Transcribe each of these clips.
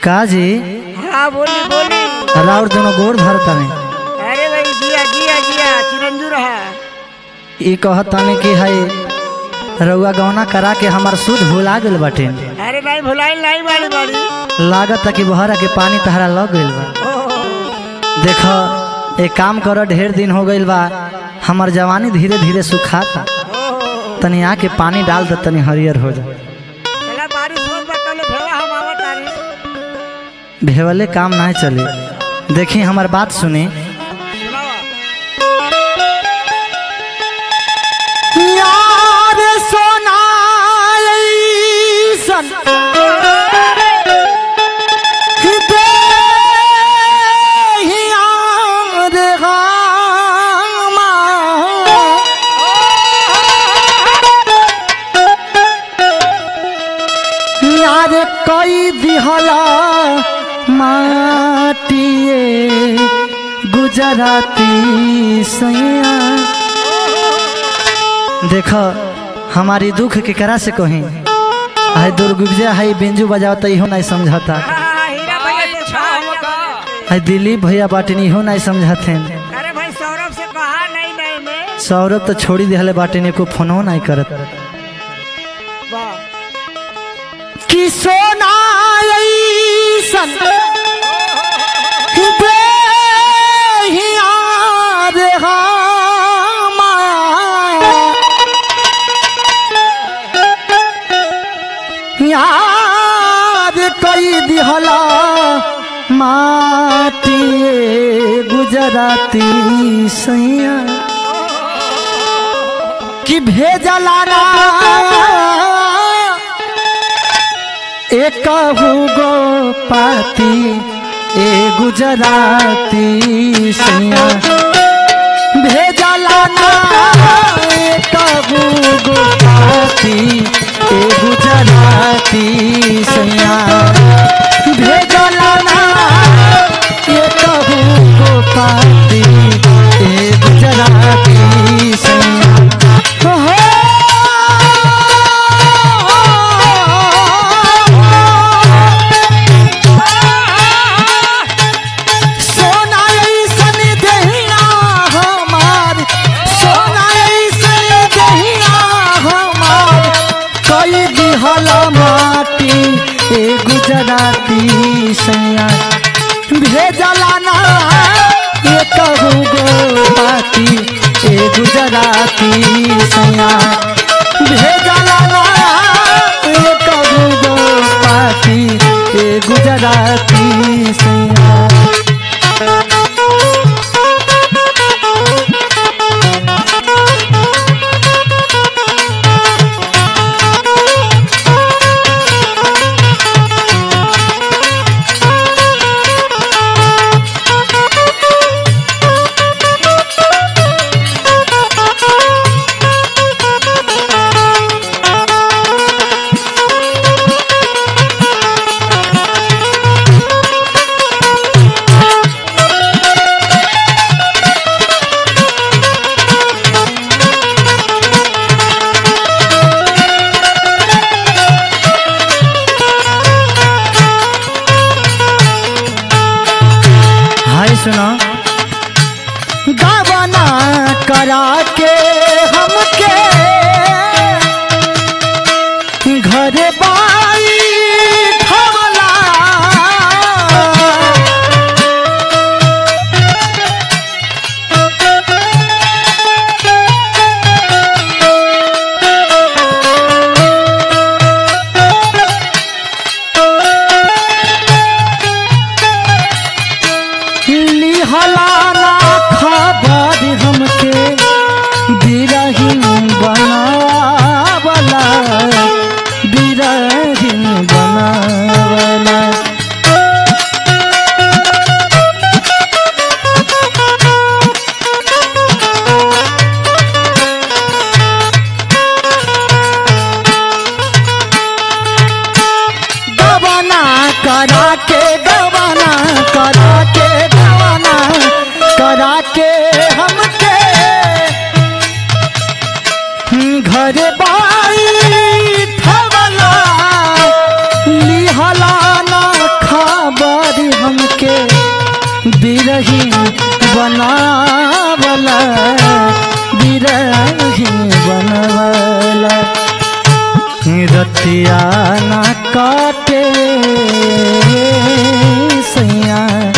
का जी हाँ बोली बोली राउर दोनों गोड़ धरता में अरे भाई जिया जिया जिया चिरंजू रहा ई कहताने कि है रउआ गौना करा के हमार सुध भुला गेल बाटे अरे नहीं भुलाई नहीं बाड़ी बाड़ी लागत कि बहरा के पानी तहरा लग गइल बा ओह, देख एक काम कर ढेर दिन हो गइल बा हमार जवानी धीरे धीरे सुखाता ओह, तनी आके पानी डाल दे तनी हरियर हो जा चला बारिश होत बा तले भेवा हम आवत तारी भेवले काम नहीं चले देखी हमार बात सुनी सुनावा यार सोना यार कई दिहला माटिए गुजराती सैया देख हमारी दुख के करा से कहीं है दुर्गुजा है बिंजू बजावता इहो नहीं समझता हाँ, हीरा भैया से कहा है दिलीप भैया बाटिन इहो नहीं समझते अरे भाई सौरभ से कहा नहीं नहीं में सौरभ तो छोड़ी दिहले बाटिन को फोनो नहीं करत वाह कि सोना ऐसन बेहियार हमार। याद कई दिहला माटिए गुजराती सैया कि भेजला ना एक गो पाती ए गुजराती सैया भेजला ना एक गो पाती ए गुजराती सैया भेजला ना एक गो पाती ए गुजराती सैया सोना ऐसन दहिया हमार सोना ऐसन दहिया हमार कई दिहल माटी ए गुजराती सैया भेजला ना ये कहू गो पाती ए गुजराती सैया भेजला ना ये कहू गो पाती ए गुजराती सैया हाय सुनो गावना करा के हमके घर बाई ठवला लिहला ना खबर हमके बिरहिन बनावला बिरहिन बनावला गवना करा के गवना करा के गवना करा के बिरही बनावला बिरही बनवला रतिया ना काटे सैया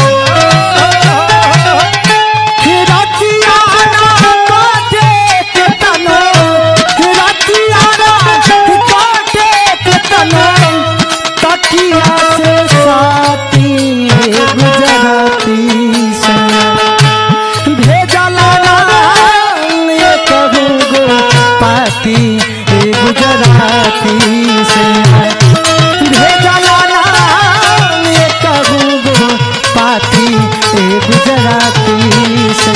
रतिया ना काटे के तनो रतिया ना काटे के तनो तकिया से साथी गुजराती सैया भेजला नाम ये कहू गो पाती ए गुजराती से भेजला नाम ये कहू गो पाती ए गुजराती से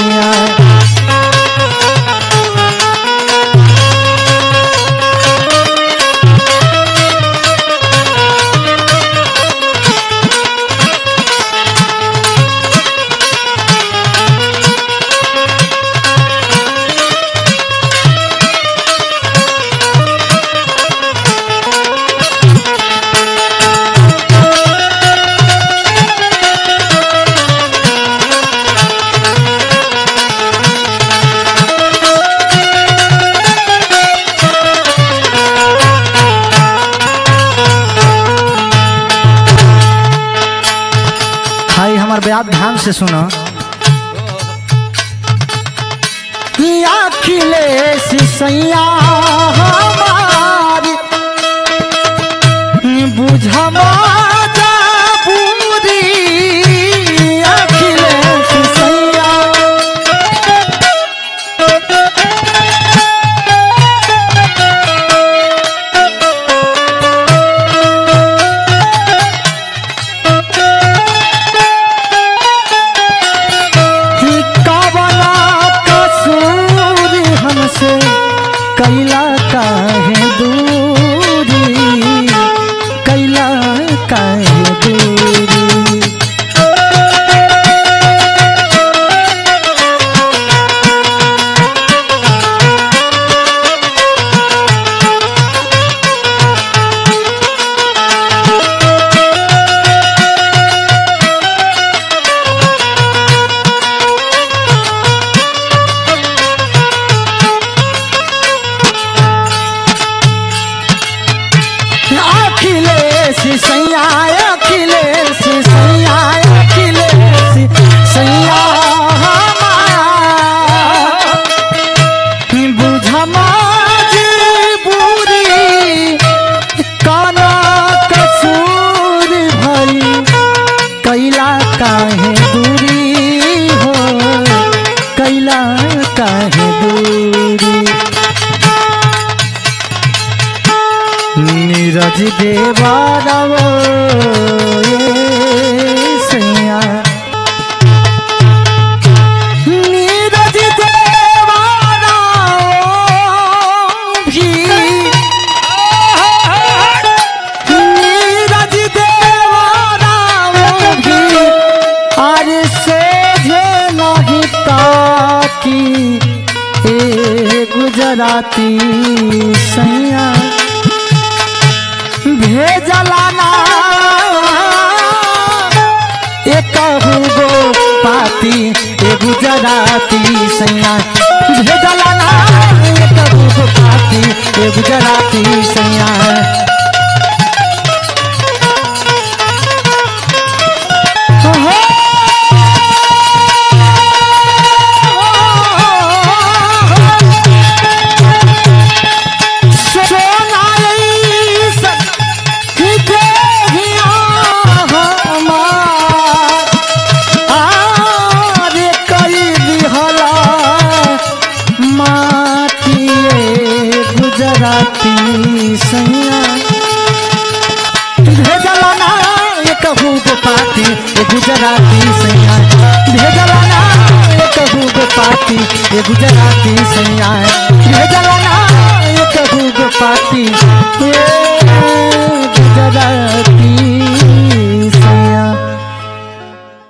भाई हमार बात ध्यान से सुनो अखिलेश सैया हमारी बुझमा जा पूरी अखिलेश सैया कि कवना कसूर हमसे कैला काहे दूरी कैला काहे दूरी अखिलेश सैया अखिलेश सैया अखिलेश सैया बुझमा बुरी काना कसूर भरी कैला काहे दूरी हो कैला काहे दूरी नीरज देवारव सैया नीरज देवारव भी नीरज देवारव भी अरे सोझे नहीं ताकी ए गुजराती सैया भेजला ना एक गो पाती ए गुजराती सैया भेजला ना एक गो पाती ए गुजराती सैया गुजराती सैया भेजला ना ये कहू गो पाती ये गुजराती सैया भेजला ना ये कहू गो पाती ये गुजराती सैया भेजला ना ये कहू गो पाती ये